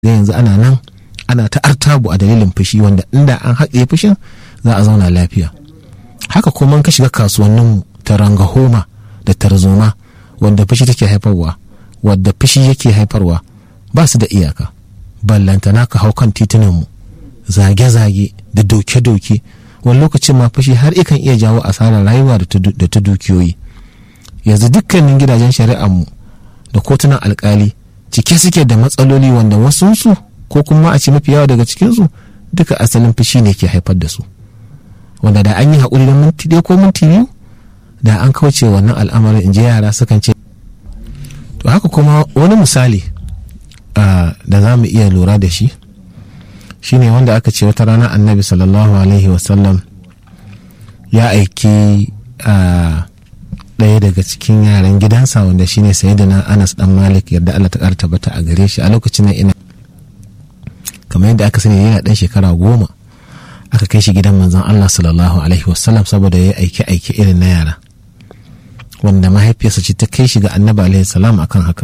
da yanzu ana nan ana ta artabu a dalilin fushi wanda inda an haƙe fushin za a zauna lafiya haka kuma ka shiga kasuwannin ta rangahoma da tarzoma wanda fushi take haifarwa wadda fushi yake haifarwa ba su da iyaka ballantana ka hau kan titunanmu zage-zage da doke-doke wani lokacin ma fushi har ikan iya jawo asarar rayuwa da ta dukiyoyi yanzu dukkanin gidajen shari'armu da kotunan alkali cike suke da matsaloli wanda wasunsu ko kuma a ce mafi yawa daga cikinsu duka asalin fushi ne ke haifar da su wanda da an yi haƙuri da minti ɗaya ko minti biyu da an kauce wannan al'amarin in je yara sukan ce to haka kuma wani misali da za mu iya lura da shi shine wanda aka ce wata rana annabi sallallahu alaihi wasallam ya aiki ɗaya daga cikin yaran gidansa wanda shine sayyidina anas dan malik yadda allah ta ƙara tabbata a gare shi a lokacin nan ina kamar yadda aka sani yana ɗan shekara goma aka kai shi gidan manzon allah sallallahu alaihi wasallam saboda ya aiki aiki irin na yara wanda mahaifiyarsa ce ta kai shi ga annabi alaihi salam akan haka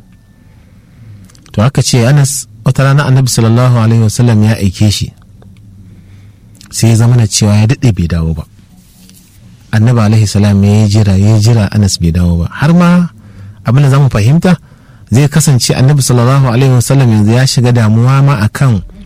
to aka ce anas wata rana annabi sallallahu alaihi wasallam ya aike shi sai ya zama na cewa ya daɗe bai dawo ba annabi alaihi salam ya jira ya jira anas bai dawo ba har ma abin da zamu fahimta zai kasance annabi sallallahu alaihi wasallam yanzu ya shiga damuwa ma akan